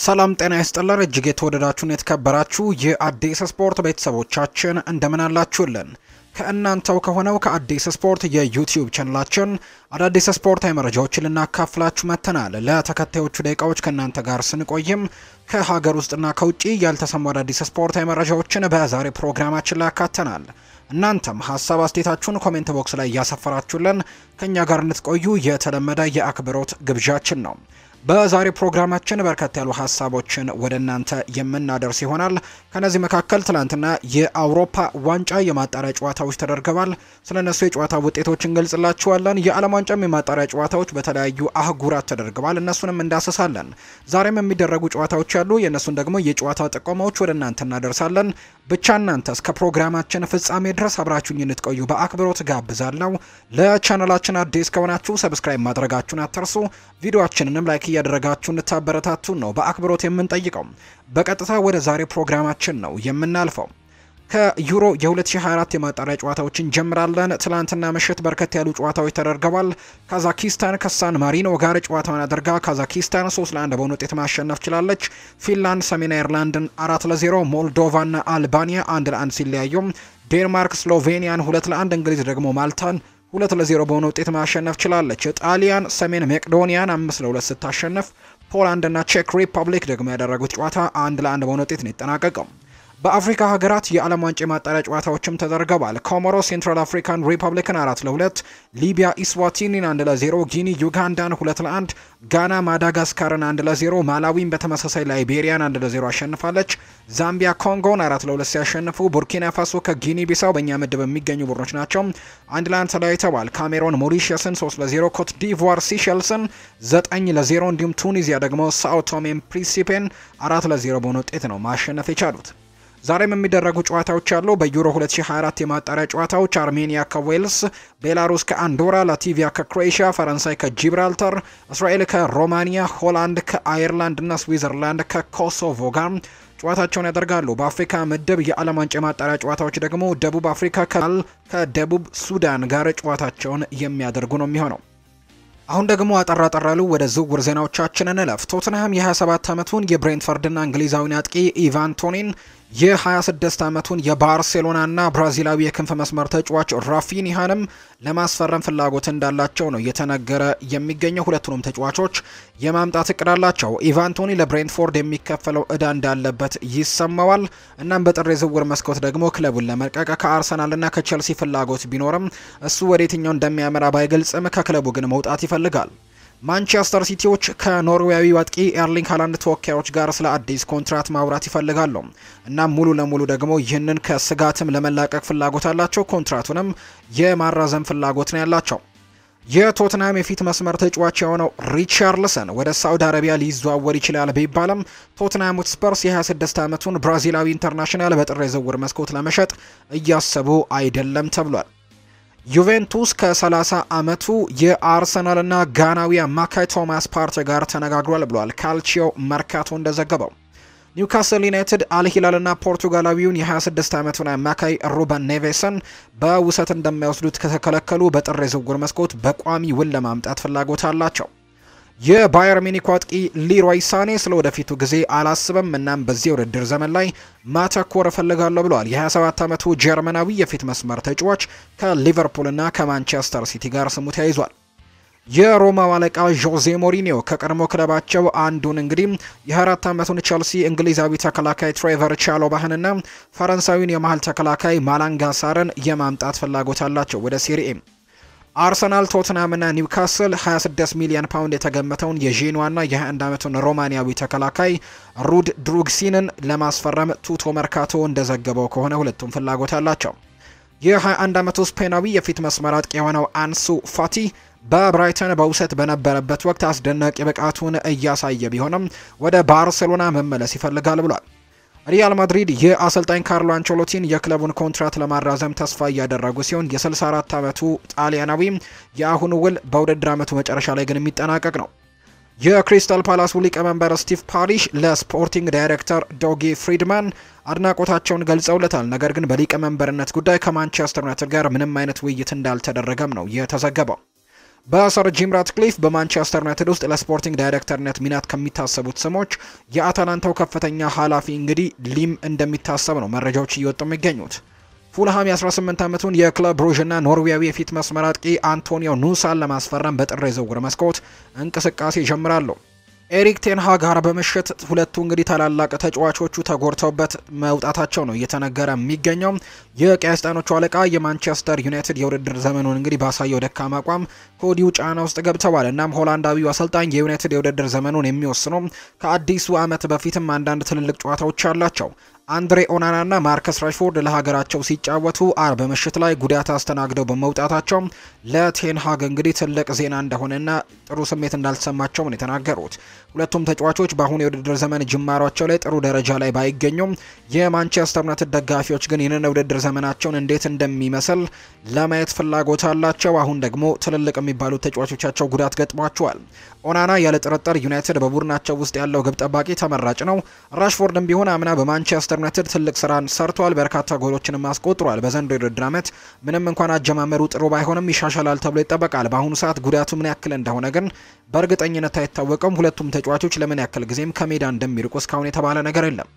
ሰላም ጤና ይስጥልን እጅግ የተወደዳችሁን የተከበራችሁ የአዲስ ስፖርት ቤተሰቦቻችን እንደምን አላችሁልን? ከእናንተው ከሆነው ከአዲስ ስፖርት የዩቲዩብ ቻናላችን አዳዲስ ስፖርታዊ መረጃዎችን ልናካፍላችሁ መጥተናል። ለተከታዮቹ ደቂቃዎች ከእናንተ ጋር ስንቆይም ከሀገር ውስጥና ከውጭ ያልተሰሙ አዳዲስ ስፖርታዊ መረጃዎችን በዛሬ ፕሮግራማችን ላይ ያካተናል። እናንተም ሀሳብ አስተያየታችሁን ኮሜንት ቦክስ ላይ እያሰፈራችሁልን ከእኛ ጋር እንድትቆዩ የተለመደ የአክብሮት ግብዣችን ነው። በዛሬ ፕሮግራማችን በርከት ያሉ ሀሳቦችን ወደ እናንተ የምናደርስ ይሆናል። ከነዚህ መካከል ትናንትና የአውሮፓ ዋንጫ የማጣሪያ ጨዋታዎች ተደርገዋል። ስለ እነሱ የጨዋታ ውጤቶች እንገልጽላችኋለን። የዓለም ዋንጫም የማጣሪያ ጨዋታዎች በተለያዩ አህጉራት ተደርገዋል። እነሱንም እንዳስሳለን። ዛሬም የሚደረጉ ጨዋታዎች አሉ። የእነሱን ደግሞ የጨዋታ ጥቆማዎች ወደ እናንተ እናደርሳለን። ብቻ እናንተ እስከ ፕሮግራማችን ፍጻሜ ድረስ አብራችሁኝ እንድትቆዩ በአክብሮት ጋብዛለሁ። ለቻናላችን አዲስ ከሆናችሁ ሰብስክራይብ ማድረጋችሁን አትርሱ። ቪዲዮአችንንም ላይክ እያደረጋችሁ እንድታበረታቱን ነው በአክብሮት የምንጠይቀው። በቀጥታ ወደ ዛሬ ፕሮግራማችን ነው የምናልፈው። ከዩሮ የ2024 የማጣሪያ ጨዋታዎች እንጀምራለን። ትላንትና ምሽት በርከት ያሉ ጨዋታዎች ተደርገዋል። ካዛኪስታን ከሳን ማሪኖ ጋር ጨዋታውን አድርጋ ካዛኪስታን 3 ለ1 በሆነ ውጤት ማሸነፍ ችላለች። ፊንላንድ ሰሜን አየርላንድን 4 ለ0፣ ሞልዶቫና አልባኒያ 1 ለ1 ሲለያዩ፣ ዴንማርክ ስሎቬኒያን 2 ለ1፣ እንግሊዝ ደግሞ ማልታን ሁለት ለዜሮ በሆነ ውጤት ማሸነፍ ችላለች። ጣሊያን ሰሜን መቄዶኒያን አምስት ለሁለት ስታሸነፍ ፖላንድ እና ቼክ ሪፐብሊክ ደግሞ ያደረጉት ጨዋታ አንድ ለአንድ በሆነ ውጤት ነው የተጠናቀቀው። በአፍሪካ ሀገራት የዓለም ዋንጫ የማጣሪያ ጨዋታዎችም ተደርገዋል። ኮሞሮ ሴንትራል አፍሪካን ሪፐብሊክን አራት ለሁለት፣ ሊቢያ ኢስዋቲኒን አንድ ለዜሮ፣ ጊኒ ዩጋንዳን ሁለት ለአንድ፣ ጋና ማዳጋስካርን አንድ ለዜሮ፣ ማላዊን በተመሳሳይ ላይቤሪያን አንድ ለዜሮ አሸንፋለች። ዛምቢያ ኮንጎን አራት ለሁለት ሲያሸንፉ፣ ቡርኪና ፋሶ ከጊኒ ቢሳው በእኛ ምድብ የሚገኙ ቡድኖች ናቸው አንድ ለአንድ ተለያይተዋል። ካሜሮን ሞሪሽስን ሶስት ለዜሮ፣ ኮት ዲቮር ሲሸልስን ዘጠኝ ለዜሮ እንዲሁም ቱኒዚያ ደግሞ ሳኦ ቶሜን ፕሪንሲፔን አራት ለዜሮ በሆነ ውጤት ነው ማሸነፍ የቻሉት። ዛሬም የሚደረጉ ጨዋታዎች አሉ። በዩሮ 2024 የማጣሪያ ጨዋታዎች አርሜኒያ ከዌልስ፣ ቤላሩስ ከአንዶራ፣ ላቲቪያ ከክሮኤሽያ፣ ፈረንሳይ ከጂብራልተር፣ እስራኤል ከሮማኒያ፣ ሆላንድ ከአየርላንድ እና ስዊዘርላንድ ከኮሶቮ ጋር ጨዋታቸውን ያደርጋሉ። በአፍሪካ ምድብ የዓለም ዋንጫ የማጣሪያ ጨዋታዎች ደግሞ ደቡብ አፍሪካ ከደቡብ ሱዳን ጋር ጨዋታቸውን የሚያደርጉ ነው የሚሆነው። አሁን ደግሞ አጠር አጠር ያሉ ወደ ዝውውር ዜናዎቻችን እንለፍ። ቶትንሃም የ27 ዓመቱን የብሬንትፈርድና እንግሊዛዊን አጥቂ ኢቫን ቶኒን የ26 ዓመቱን የባርሴሎናና ብራዚላዊ የክንፍ መስመር ተጫዋች ራፊኒሃንም ለማስፈረም ፍላጎት እንዳላቸው ነው እየተነገረ የሚገኘው። ሁለቱንም ተጫዋቾች የማምጣት እቅድ አላቸው። ኢቫን ቶኒ ለብሬንትፎርድ የሚከፈለው እዳ እንዳለበት ይሰማዋል። እናም በጥር የዝውውር መስኮት ደግሞ ክለቡን ለመልቀቅ ከአርሰናልና ከቼልሲ ፍላጎት ቢኖርም እሱ ወደ የትኛው እንደሚያመራ ባይገልጽም ከክለቡ ግን መውጣት ይፈልጋል። ማንቸስተር ሲቲዎች ከኖርዌያዊ አጥቂ ኤርሊንግ ሃላንድ ተወካዮች ጋር ስለ አዲስ ኮንትራት ማውራት ይፈልጋሉ። እናም ሙሉ ለሙሉ ደግሞ ይህንን ከስጋትም ለመላቀቅ ፍላጎት አላቸው። ኮንትራቱንም የማራዘም ፍላጎት ነው ያላቸው። የቶትናም የፊት መስመር ተጫዋች የሆነው ሪቻርልሰን ወደ ሳውዲ አረቢያ ሊዘዋወር ይችላል ቢባልም ቶትናም ስፐርስ የ26 ዓመቱን ብራዚላዊ ኢንተርናሽናል በጥር የዝውውር መስኮት ለመሸጥ እያሰቡ አይደለም ተብሏል። ዩቬንቱስ ከ30 ዓመቱ የአርሰናልና ጋናዊ አማካይ ቶማስ ፓርቴ ጋር ተነጋግሯል ብሏል ካልቺዮ መርካቶ እንደዘገበው። ኒውካስል ዩናይትድ አልሂላልና ፖርቱጋላዊውን የ26 ዓመቱን አማካይ ሩበን ኔቬስን በውሰት እንደማይወስዱት ከተከለከሉ በጥር የዝውውር መስኮት በቋሚ ውል ለማምጣት ፍላጎት አላቸው። የባየር ሚኒክ አጥቂ ሊሮይ ሳኔ ስለ ወደፊቱ ጊዜ አላስብም፣ እናም በዚህ የውድድር ዘመን ላይ ማተኮር እፈልጋለሁ ብለዋል። የ27 ዓመቱ ጀርመናዊ የፊት መስመር ተጫዋች ከሊቨርፑልና ከማንቸስተር ሲቲ ጋር ስሙ ተያይዟል። የሮማው አለቃ ዦዜ ሞሪኒዮ ከቀድሞ ክለባቸው አንዱን እንግዲህ የ24 ዓመቱን ቸልሲ እንግሊዛዊ ተከላካይ ትሬቨር ቻሎባህንና ፈረንሳዊውን የመሀል ተከላካይ ማላንጋሳርን የማምጣት ፍላጎት አላቸው ወደ ሴሪኤ አርሰናል፣ ቶትናም እና ኒውካስል 26 ሚሊዮን ፓውንድ የተገመተውን የዤንዋና የ21 ዓመቱን ሮማኒያዊ ተከላካይ ሩድ ድሩግሲንን ለማስፈረም ቱቶ መርካቶ እንደዘገበው ከሆነ ሁለቱም ፍላጎት አላቸው። የ21 ዓመቱ ስፔናዊ የፊት መስመር አጥቂ የሆነው አንሱ ፋቲ በብራይተን በውሰት በነበረበት ወቅት አስደናቂ ብቃቱን እያሳየ ቢሆንም ወደ ባርሴሎና መመለስ ይፈልጋል ብሏል። ሪያል ማድሪድ የአሰልጣኝ ካርሎ አንቸሎቲን የክለቡን ኮንትራት ለማራዘም ተስፋ እያደረጉ ሲሆን የ64 ዓመቱ ጣሊያናዊ የአሁኑ ውል በውድድር ዓመቱ መጨረሻ ላይ ግን የሚጠናቀቅ ነው። የክሪስታል ፓላሱ ሊቀመንበር ስቲቭ ፓሪሽ ለስፖርቲንግ ዳይሬክተር ዶጊ ፍሪድማን አድናቆታቸውን ገልጸውለታል። ነገር ግን በሊቀመንበርነት ጉዳይ ከማንቸስተር ዩናይትድ ጋር ምንም አይነት ውይይት እንዳልተደረገም ነው የተዘገበው። በሰር ጂም ራትክሊፍ በማንቸስተር ዩናይትድ ውስጥ ለስፖርቲንግ ዳይሬክተርነት ሚናት ከሚታሰቡት ስሞች የአታላንታው ከፍተኛ ኃላፊ እንግዲህ ሊም እንደሚታሰብ ነው መረጃዎች እየወጡ የሚገኙት። ፉልሃም የ18 ዓመቱን የክለብ ብሩዥና ኖርዌያዊ የፊት መስመር አጥቂ አንቶኒዮ ኑሳን ለማስፈረም በጥር የዝውውር መስኮት እንቅስቃሴ ይጀምራሉ። ኤሪክ ቴንሃ ጋር በምሽት ሁለቱ እንግዲህ ታላላቅ ተጫዋቾቹ ተጎድተውበት መውጣታቸው ነው እየተነገረ የሚገኘው። የቀይ ሰይጣኖቹ አለቃ የማንቸስተር ዩናይትድ የውድድር ዘመኑን እንግዲህ ባሳየው ደካማ አቋም ከወዲሁ ጫና ውስጥ ገብተዋል። እናም ሆላንዳዊው አሰልጣኝ የዩናይትድ የውድድር ዘመኑን የሚወስነው ከአዲሱ ዓመት በፊትም አንዳንድ ትልልቅ ጨዋታዎች አላቸው። አንድሬ ኦናና እና ማርከስ ራሽፎርድ ለሀገራቸው ሲጫወቱ አርብ ምሽት ላይ ጉዳት አስተናግደው በመውጣታቸው ለቴንሃግ እንግዲህ ትልቅ ዜና እንደሆነና ጥሩ ስሜት እንዳልተሰማቸው ነው የተናገሩት። ሁለቱም ተጫዋቾች በአሁኑ የውድድር ዘመን ጅማሯቸው ላይ ጥሩ ደረጃ ላይ ባይገኙም የማንቸስተር ዩናይትድ ደጋፊዎች ግን ይህንን የውድድር ዘመናቸውን እንዴት እንደሚመስል ለማየት ፍላጎት አላቸው። አሁን ደግሞ ትልልቅ የሚባሉት ተጫዋቾቻቸው ጉዳት ገጥሟቸዋል። ኦናና ያለ ጥርጥር ዩናይትድ በቡድናቸው ውስጥ ያለው ግብ ጠባቂ ተመራጭ ነው። ራሽፎርድም ቢሆን አምና በማንቸስተር ዩናይትድ ትልቅ ስራን ሰርቷል። በርካታ ጎሎችንም አስቆጥሯል። በዘንድሮው የውድድር ዓመት ምንም እንኳን አጀማመሩ ጥሩ ባይሆንም ይሻሻላል ተብሎ ይጠበቃል። በአሁኑ ሰዓት ጉዳቱ ምን ያክል እንደሆነ ግን በእርግጠኝነት አይታወቅም። ሁለቱም ተጫዋቾች ለምን ያክል ጊዜም ከሜዳ እንደሚርቁ እስካሁን የተባለ ነገር የለም።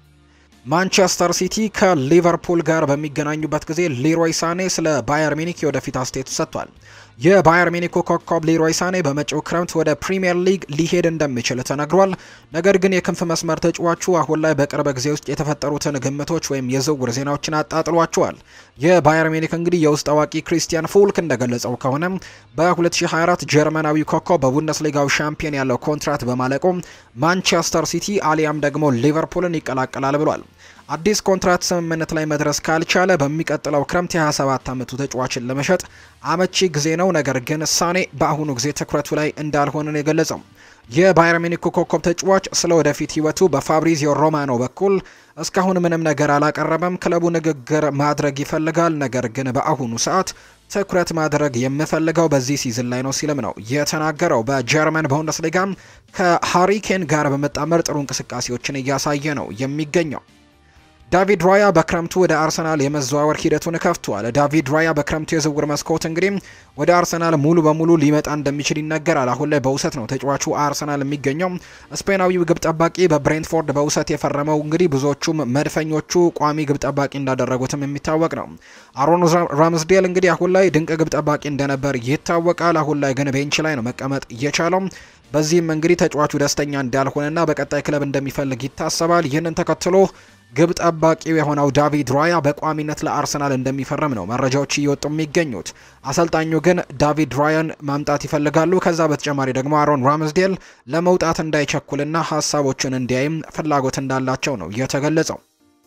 ማንቸስተር ሲቲ ከሊቨርፑል ጋር በሚገናኙበት ጊዜ ሊሮይ ሳኔ ስለ ባየር ሚኒክ የወደፊት አስተያየቱ ሰጥቷል። የባየር ሚኒኩ ኮከብ ሊሮይ ሳኔ በመጪው ክረምት ወደ ፕሪምየር ሊግ ሊሄድ እንደሚችል ተነግሯል። ነገር ግን የክንፍ መስመር ተጫዋቹ አሁን ላይ በቅርብ ጊዜ ውስጥ የተፈጠሩትን ግምቶች ወይም የዝውውር ዜናዎችን አጣጥሏቸዋል። የባየር ሚኒክ እንግዲህ የውስጥ አዋቂ ክሪስቲያን ፉልክ እንደገለጸው ከሆነ በ2024 ጀርመናዊ ኮከብ በቡንደስሊጋው ሻምፒዮን ያለው ኮንትራት በማለቁ ማንቸስተር ሲቲ አሊያም ደግሞ ሊቨርፑልን ይቀላቀላል ብሏል። አዲስ ኮንትራት ስምምነት ላይ መድረስ ካልቻለ በሚቀጥለው ክረምት የ27 ዓመቱ ተጫዋችን ለመሸጥ አመቺ ጊዜ ነው። ነገር ግን ሳኔ በአሁኑ ጊዜ ትኩረቱ ላይ እንዳልሆነ ነው የገለጸው። የባየር ሚኒኩ ኮከብ ተጫዋች ስለ ወደፊት ሕይወቱ በፋብሪዚዮ ሮማኖ በኩል እስካሁን ምንም ነገር አላቀረበም። ክለቡ ንግግር ማድረግ ይፈልጋል፣ ነገር ግን በአሁኑ ሰዓት ትኩረት ማድረግ የምፈልገው በዚህ ሲዝን ላይ ነው ሲልም ነው የተናገረው። በጀርመን ቡንደስሊጋም ከሃሪኬን ጋር በመጣመር ጥሩ እንቅስቃሴዎችን እያሳየ ነው የሚገኘው። ዳቪድ ራያ በክረምቱ ወደ አርሰናል የመዘዋወር ሂደቱን ከፍቷል። ዳቪድ ራያ በክረምቱ የዝውውር መስኮት እንግዲህ ወደ አርሰናል ሙሉ በሙሉ ሊመጣ እንደሚችል ይነገራል። አሁን ላይ በውሰት ነው ተጫዋቹ አርሰናል የሚገኘው። ስፔናዊው ግብ ጠባቂ በብሬንትፎርድ በውሰት የፈረመው እንግዲህ ብዙዎቹም መድፈኞቹ ቋሚ ግብ ጠባቂ እንዳደረጉትም የሚታወቅ ነው። አሮን ራምስዴል እንግዲህ አሁን ላይ ድንቅ ግብ ጠባቂ እንደነበር ይታወቃል። አሁን ላይ ግን ቤንች ላይ ነው መቀመጥ እየቻለው። በዚህም እንግዲህ ተጫዋቹ ደስተኛ እንዳልሆነና በቀጣይ ክለብ እንደሚፈልግ ይታሰባል። ይህንን ተከትሎ ግብ ጠባቂው የሆነው ዳቪድ ራያ በቋሚነት ለአርሰናል እንደሚፈርም ነው መረጃዎች እየወጡ የሚገኙት። አሰልጣኙ ግን ዳቪድ ራያን ማምጣት ይፈልጋሉ። ከዛ በተጨማሪ ደግሞ አሮን ራምስዴል ለመውጣት እንዳይቸኩልና ሀሳቦችን እንዲያይም ፍላጎት እንዳላቸው ነው የተገለጸው።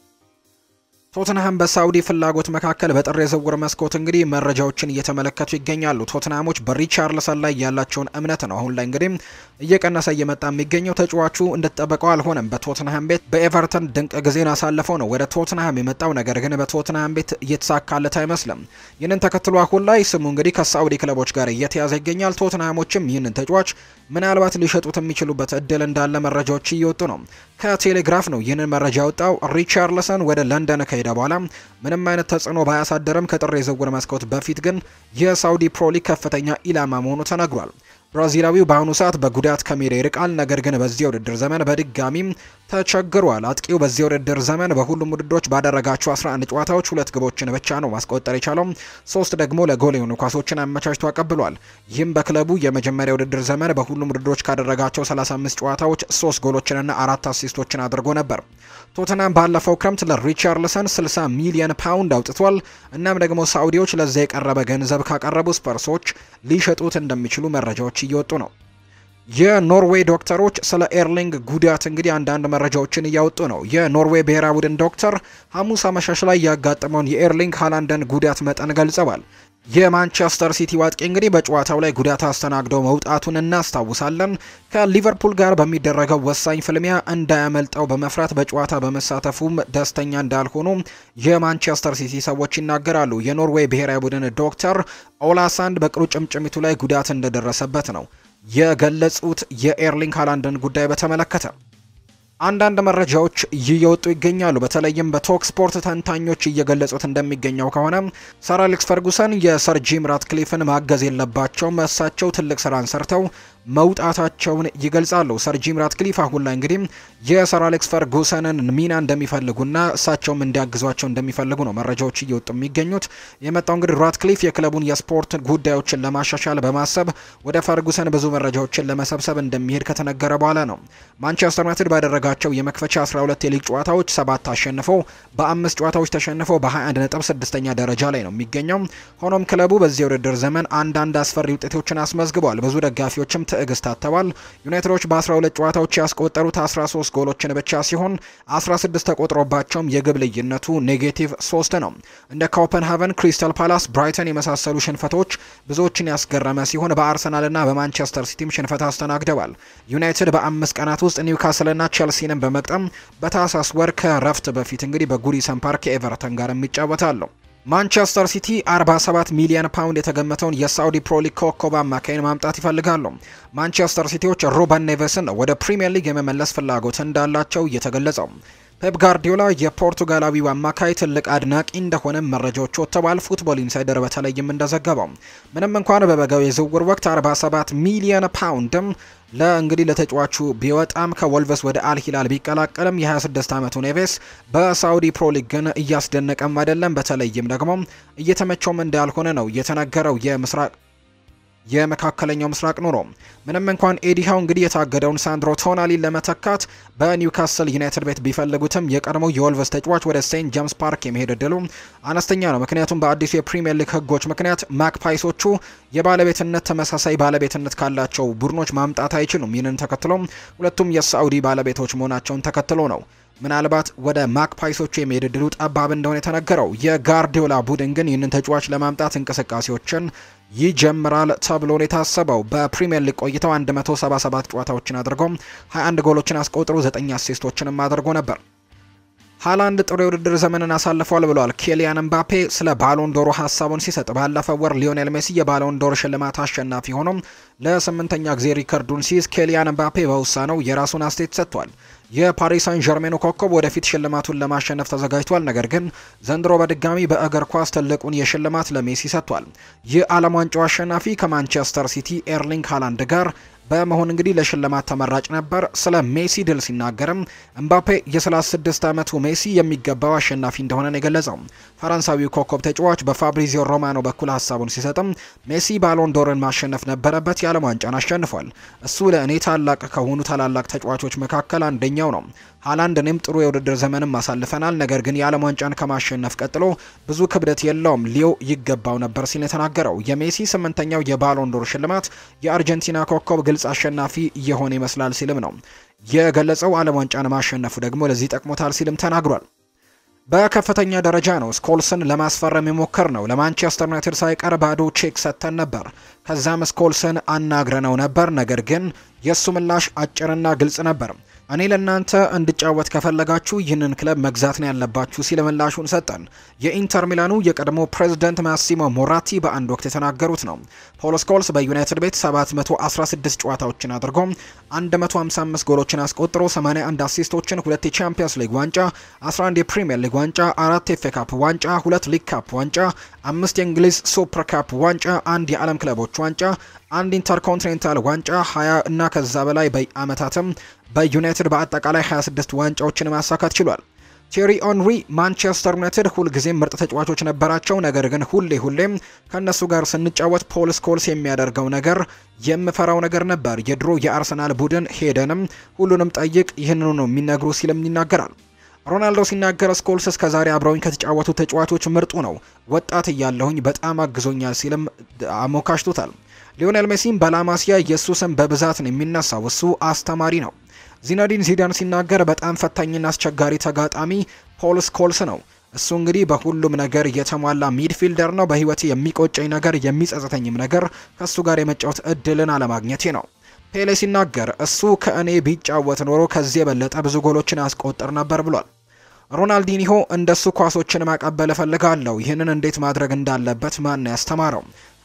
ቶትንሃም በሳውዲ ፍላጎት መካከል በጥር የዝውውር መስኮት እንግዲህ መረጃዎችን እየተመለከቱ ይገኛሉ። ቶትንሃሞች በሪቻርልሰን ላይ ያላቸውን እምነት ነው አሁን ላይ እንግዲህ እየቀነሰ እየመጣ የሚገኘው። ተጫዋቹ እንደተጠበቀው አልሆነም። በቶትንሃም ቤት በኤቨርተን ድንቅ ጊዜን አሳልፈው ነው ወደ ቶትንሃም የመጣው። ነገር ግን በቶትንሃም ቤት እየተሳካለት አይመስልም። ይህንን ተከትሎ አሁን ላይ ስሙ እንግዲህ ከሳውዲ ክለቦች ጋር እየተያዘ ይገኛል። ቶትንሃሞችም ይህንን ተጫዋች ምናልባት ሊሸጡት የሚችሉበት እድል እንዳለ መረጃዎች እየወጡ ነው። ከቴሌግራፍ ነው ይህንን መረጃ ያወጣው። ሪቻርልሰን ወደ ለንደን ከሄደ በኋላ ምንም አይነት ተጽዕኖ ባያሳደርም ከጥር የዝውውር መስኮት በፊት ግን የሳውዲ ፕሮሊግ ከፍተኛ ኢላማ መሆኑ ተነግሯል። ብራዚላዊው በአሁኑ ሰዓት በጉዳት ከሜዳ ይርቃል። ነገር ግን በዚህ የውድድር ዘመን በድጋሚም ተቸግሯል። አጥቂው በዚህ የውድድር ዘመን በሁሉም ውድድሮች ባደረጋቸው 11 ጨዋታዎች ሁለት ግቦችን ብቻ ነው ማስቆጠር የቻለው። ሶስት ደግሞ ለጎል የሆኑ ኳሶችን አመቻችቶ አቀብሏል። ይህም በክለቡ የመጀመሪያ ውድድር ዘመን በሁሉም ውድድሮች ካደረጋቸው 35 ጨዋታዎች ሶስት ጎሎችንና አራት አሲስቶችን አድርጎ ነበር። ቶተናም ባለፈው ክረምት ለሪቻርልሰን 60 ሚሊዮን ፓውንድ አውጥቷል። እናም ደግሞ ሳዑዲዎች ለዛ የቀረበ ገንዘብ ካቀረቡ ስፐርሶች ሊሸጡት እንደሚችሉ መረጃዎች እየወጡ ነው። የኖርዌይ ዶክተሮች ስለ ኤርሊንግ ጉዳት እንግዲህ አንዳንድ መረጃዎችን እያወጡ ነው። የኖርዌይ ብሔራዊ ቡድን ዶክተር ሐሙስ አመሻሽ ላይ ያጋጠመውን የኤርሊንግ ሃላንደን ጉዳት መጠን ገልጸዋል። የማንቸስተር ሲቲ ዋጥቂ እንግዲህ በጨዋታው ላይ ጉዳት አስተናግደው መውጣቱን እናስታውሳለን። ከሊቨርፑል ጋር በሚደረገው ወሳኝ ፍልሚያ እንዳያመልጠው በመፍራት በጨዋታ በመሳተፉም ደስተኛ እንዳልሆኑ የማንቸስተር ሲቲ ሰዎች ይናገራሉ። የኖርዌይ ብሔራዊ ቡድን ዶክተር ኦላሳንድ በቁርጭምጭሚቱ ላይ ጉዳት እንደደረሰበት ነው የገለጹት የኤርሊንግ ሃላንድን ጉዳይ በተመለከተ አንዳንድ መረጃዎች እየወጡ ይገኛሉ። በተለይም በቶክ ስፖርት ተንታኞች እየገለጹት እንደሚገኘው ከሆነ ሰር አሌክስ ፈርጉሰን የሰር ጂም ራትክሊፍን ማገዝ የለባቸውም። እሳቸው ትልቅ ስራን ሰርተው መውጣታቸውን ይገልጻሉ። ሰር ጂም ራትክሊፍ አሁን ላይ እንግዲህ የሰር አሌክስ ፈርጉሰንን ሚና እንደሚፈልጉና እሳቸውም እንዲያግዟቸው እንደሚፈልጉ ነው መረጃዎች እየወጡ የሚገኙት። የመጣው እንግዲህ ራትክሊፍ የክለቡን የስፖርት ጉዳዮችን ለማሻሻል በማሰብ ወደ ፈርጉሰን ብዙ መረጃዎችን ለመሰብሰብ እንደሚሄድ ከተነገረ በኋላ ነው። ማንቸስተር ዩናይትድ ባደረጋቸው የመክፈቻ 12 የሊግ ጨዋታዎች ሰባት አሸንፈው በአምስት ጨዋታዎች ተሸንፈው በ21 ነጥብ ስድስተኛ ደረጃ ላይ ነው የሚገኘው። ሆኖም ክለቡ በዚህ የውድድር ዘመን አንዳንድ አስፈሪ ውጤቶችን አስመዝግቧል። ብዙ ደጋፊዎችም ትዕግስት አጥተዋል። ዩናይትዶች በ12 ጨዋታዎች ያስቆጠሩት 13 ጎሎችን ብቻ ሲሆን 16 ተቆጥሮባቸውም የግብ ልዩነቱ ኔጌቲቭ 3 ነው። እንደ ኮፐንሃቨን፣ ክሪስታል ፓላስ፣ ብራይተን የመሳሰሉ ሽንፈቶች ብዙዎችን ያስገረመ ሲሆን በአርሰናልና በማንቸስተር ሲቲም ሽንፈት አስተናግደዋል። ዩናይትድ በአምስት ቀናት ውስጥ ኒውካስልና ቼልሲንም በመቅጠም በታህሳስ ወር ከረፍት በፊት እንግዲህ በጉዲሰን ፓርክ ከኤቨርተን ጋር ይጫወታሉ። ማንቸስተር ሲቲ 47 ሚሊዮን ፓውንድ የተገመተውን የሳውዲ ፕሮ ሊግ ኮከብ አማካይን ማምጣት ይፈልጋሉ። ማንቸስተር ሲቲዎች ሩበን ኔቬስን ወደ ፕሪምየር ሊግ የመመለስ ፍላጎት እንዳላቸው እየተገለጸው ፔፕ ጋርዲዮላ የፖርቱጋላዊው አማካይ ትልቅ አድናቂ እንደሆነ መረጃዎች ወጥተዋል። ፉትቦል ኢንሳይደር በተለይም እንደዘገበው ምንም እንኳን በበጋው የዝውውር ወቅት 47 ሚሊዮን ፓውንድም ለእንግዲህ ለተጫዋቹ ቢወጣም ከወልቨስ ወደ አልሂላል ቢቀላቀልም የ26 ዓመቱ ኔቬስ በሳውዲ ፕሮ ሊግ ግን እያስደነቀም አይደለም። በተለይም ደግሞ እየተመቸውም እንዳልሆነ ነው የተነገረው የምስራቅ የመካከለኛው ምስራቅ ኑሮ ምንም እንኳን ኤዲሃው እንግዲህ የታገደውን ሳንድሮ ቶናሊን ለመተካት በኒውካስል ዩናይትድ ቤት ቢፈልጉትም የቀድሞው የወልቨስ ተጫዋች ወደ ሴንት ጄምስ ፓርክ የመሄድ እድሉ አነስተኛ ነው። ምክንያቱም በአዲሱ የፕሪምየር ሊግ ሕጎች ምክንያት ማክፓይሶቹ የባለቤትነት ተመሳሳይ ባለቤትነት ካላቸው ቡድኖች ማምጣት አይችሉም። ይህንን ተከትሎ ሁለቱም የሳዑዲ ባለቤቶች መሆናቸውን ተከትሎ ነው ምናልባት ወደ ማክፓይሶቹ የመሄድ እድሉ ጠባብ እንደሆነ የተነገረው። የጋርዲዮላ ቡድን ግን ይህንን ተጫዋች ለማምጣት እንቅስቃሴዎችን ይጀምራል ተብሎ ነው የታሰበው። በፕሪምየር ሊግ ቆይተው 177 ጨዋታዎችን አድርጎ 21 ጎሎችን አስቆጥሮ 9 አሲስቶችንም አድርጎ ነበር። ሃላንድ ጥሩ የውድድር ዘመንን አሳልፏል ብሏል ኬሊያን ምባፔ ስለ ባሎን ዶሮ ሀሳቡን ሲሰጥ። ባለፈው ወር ሊዮኔል ሜሲ የባሎን ዶር ሽልማት አሸናፊ ሆኖ ለስምንተኛ ጊዜ ሪከርዱን ሲይዝ ኬሊያን ምባፔ በውሳኔው የራሱን አስተያየት ሰጥቷል። የፓሪስ ሳን ዠርሜኑ ኮከብ ወደፊት ሽልማቱን ለማሸነፍ ተዘጋጅቷል። ነገር ግን ዘንድሮ በድጋሚ በእግር ኳስ ትልቁን የሽልማት ለሜሲ ሰጥቷል። የዓለም ዋንጫው አሸናፊ ከማንቸስተር ሲቲ ኤርሊንግ ሃላንድ ጋር በመሆን እንግዲህ ለሽልማት ተመራጭ ነበር። ስለ ሜሲ ድል ሲናገርም እምባፔ የ36 ዓመቱ ሜሲ የሚገባው አሸናፊ እንደሆነ ነው የገለጸው። ፈረንሳዊው ኮከብ ተጫዋች በፋብሪዚዮ ሮማኖ በኩል ሀሳቡን ሲሰጥም ሜሲ ባሎን ዶርን ማሸነፍ ነበረበት፣ የዓለም ዋንጫን አሸንፏል። እሱ ለእኔ ታላቅ ከሆኑ ታላላቅ ተጫዋቾች መካከል አንደኛው ነው። ሃላንድ እኔም ጥሩ የውድድር ዘመንም አሳልፈናል። ነገር ግን የዓለም ዋንጫን ከማሸነፍ ቀጥሎ ብዙ ክብደት የለውም፣ ሊዮ ይገባው ነበር ሲል የተናገረው የሜሲ ስምንተኛው የባሎን ዶር ሽልማት የአርጀንቲና ኮከብ ግልጽ አሸናፊ እየሆነ ይመስላል ሲልም ነው የገለጸው። ዓለም ዋንጫን ማሸነፉ ደግሞ ለዚህ ጠቅሞታል ሲልም ተናግሯል። በከፍተኛ ደረጃ ነው ስኮልስን ለማስፈረም የሞከር ነው። ለማንቸስተር ዩናይትድ ሳይቀር ባዶ ቼክ ሰጥተን ነበር። ከዛም ስኮልስን አናግረነው ነበር። ነገር ግን የእሱ ምላሽ አጭርና ግልጽ ነበር። እኔ ለእናንተ እንድጫወት ከፈለጋችሁ ይህንን ክለብ መግዛት ነው ያለባችሁ ሲል ምላሹን ሰጠን። የኢንተር ሚላኑ የቀድሞ ፕሬዝደንት ማሲሞ ሞራቲ በአንድ ወቅት የተናገሩት ነው። ፖል ስኮልስ በዩናይትድ ቤት 716 ጨዋታዎችን አድርጎ 155 ጎሎችን አስቆጥሮ 81 አሲስቶችን፣ ሁለት የቻምፒየንስ ሊግ ዋንጫ፣ 11 የፕሪምየር ሊግ ዋንጫ፣ አራት የኤፍ ኤ ካፕ ዋንጫ፣ ሁለት ሊግ ካፕ ዋንጫ፣ አምስት የእንግሊዝ ሱፐር ካፕ ዋንጫ፣ አንድ የዓለም ክለቦች ዋንጫ አንድ ኢንተርኮንቲኔንታል ዋንጫ 20 እና ከዛ በላይ በአመታትም በዩናይትድ በአጠቃላይ 26 ዋንጫዎችን ማሳካት ችሏል። ቴሪ ኦንሪ ማንቸስተር ዩናይትድ ሁልጊዜም ምርጥ ተጫዋቾች ነበራቸው። ነገር ግን ሁሌ ሁሌም ከእነሱ ጋር ስንጫወት ፖል ስኮልስ የሚያደርገው ነገር የምፈራው ነገር ነበር። የድሮ የአርሰናል ቡድን ሄደንም ሁሉንም ጠይቅ ይህንኑ ነው የሚነግሩ ሲልም ይናገራል። ሮናልዶ ሲናገር ስኮልስ እስከዛሬ አብረውኝ ከተጫወቱ ተጫዋቾች ምርጡ ነው። ወጣት እያለሁኝ በጣም አግዞኛል ሲልም አሞካሽቶታል። ሊዮኔል ሜሲም በላማሲያ የእሱ ስም በብዛት ነው የሚነሳው። እሱ አስተማሪ ነው። ዚነዲን ዚዳን ሲናገር በጣም ፈታኝና አስቸጋሪ ተጋጣሚ ፖል ስኮልስ ነው። እሱ እንግዲህ በሁሉም ነገር የተሟላ ሚድፊልደር ነው። በህይወቴ የሚቆጨኝ ነገር የሚጸጽተኝም ነገር ከእሱ ጋር የመጫወት እድልን አለማግኘቴ ነው። ፔሌ ሲናገር እሱ ከእኔ ቢጫወት ኖሮ ከዚህ የበለጠ ብዙ ጎሎችን አስቆጥር ነበር ብሏል። ሮናልዲኒሆ እንደሱ ኳሶችን ማቀበል እፈልጋለሁ። ይህንን እንዴት ማድረግ እንዳለበት ማን ያስተማረው?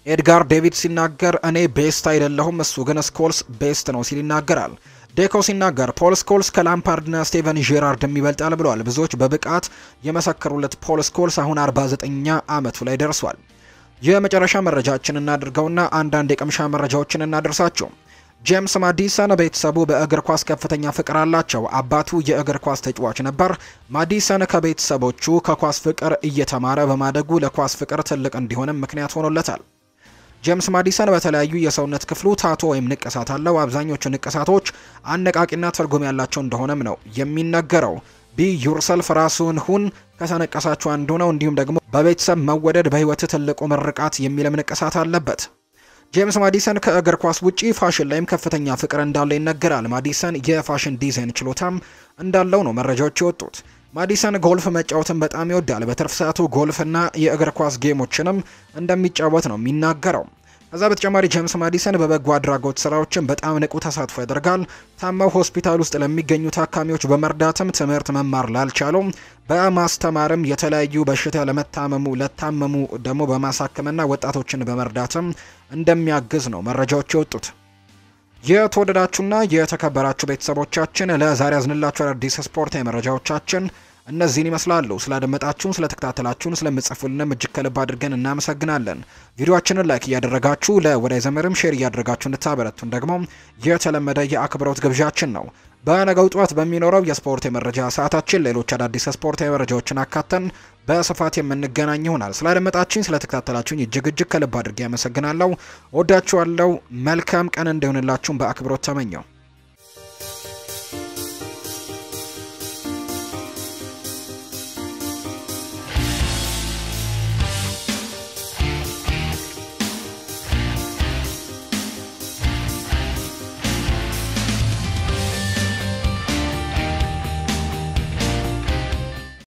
ኤድጋር ዴቪድ ሲናገር እኔ ቤስት አይደለሁም፣ እሱ ግን ስኮልስ ቤስት ነው ሲል ይናገራል። ዴኮ ሲናገር ፖል ስኮልስ ከላምፓርድና ስቴቨን ጄራርድም ይበልጣል ብለዋል። ብዙዎች በብቃት የመሰከሩለት ፖል ስኮልስ አሁን 49ኛ ዓመቱ ላይ ደርሷል። የመጨረሻ መረጃችን እናድርገውና አንዳንድ የቅምሻ መረጃዎችን እናደርሳቸው። ጄምስ ማዲሰን ቤተሰቡ በእግር ኳስ ከፍተኛ ፍቅር አላቸው። አባቱ የእግር ኳስ ተጫዋች ነበር። ማዲሰን ከቤተሰቦቹ ከኳስ ፍቅር እየተማረ በማደጉ ለኳስ ፍቅር ትልቅ እንዲሆንም ምክንያት ሆኖለታል። ጄምስ ማዲሰን በተለያዩ የሰውነት ክፍሉ ታቶ ወይም ንቅሳት አለው። አብዛኞቹ ንቅሳቶች አነቃቂና ትርጉም ያላቸው እንደሆነም ነው የሚነገረው። ቢ ዩርሰልፍ ራሱን ሁን ከተነቀሳችሁ አንዱ ነው። እንዲሁም ደግሞ በቤተሰብ መወደድ በህይወት ትልቁ ምርቃት የሚልም ንቅሳት አለበት። ጄምስ ማዲሰን ከእግር ኳስ ውጪ ፋሽን ላይም ከፍተኛ ፍቅር እንዳለው ይነገራል። ማዲሰን የፋሽን ዲዛይን ችሎታም እንዳለው ነው መረጃዎች የወጡት። ማዲሰን ጎልፍ መጫወትን በጣም ይወዳል። በትርፍ ሰዓቱ ጎልፍና የእግር ኳስ ጌሞችንም እንደሚጫወት ነው የሚናገረው። ከዛ በተጨማሪ ጄምስ ማዲሰን በበጎ አድራጎት ስራዎችን በጣም ንቁ ተሳትፎ ያደርጋል። ታመው ሆስፒታል ውስጥ ለሚገኙ ታካሚዎች በመርዳትም ትምህርት መማር ላልቻሉ በማስተማርም የተለያዩ በሽታ ለመታመሙ ለታመሙ ደግሞ በማሳከምና ወጣቶችን በመርዳትም እንደሚያግዝ ነው መረጃዎች የወጡት። የተወደዳችሁና የተከበራችሁ ቤተሰቦቻችን ለዛሬ ያዝንላችሁ አዳዲስ ስፖርታዊ መረጃዎቻችን እነዚህን ይመስላሉ። ስላደመጣችሁን፣ ስለተከታተላችሁን፣ ስለምጽፉልንም እጅግ ከልብ አድርገን እናመሰግናለን። ቪዲዮአችንን ላይክ እያደረጋችሁ ለወዳጅ ዘመድም ሼር እያደረጋችሁ እንድታበረቱን ደግሞ የተለመደ የአክብሮት ግብዣችን ነው። በነገው ጠዋት በሚኖረው የስፖርት የመረጃ ሰዓታችን ሌሎች አዳዲስ ስፖርታዊ መረጃዎችን አካተን በስፋት የምንገናኝ ይሆናል። ስላደመጣችሁኝ፣ ስለተከታተላችሁኝ እጅግ እጅግ ከልብ አድርጌ ያመሰግናለሁ። ወዳችኋለሁ። መልካም ቀን እንዲሆንላችሁም በአክብሮት ተመኘው።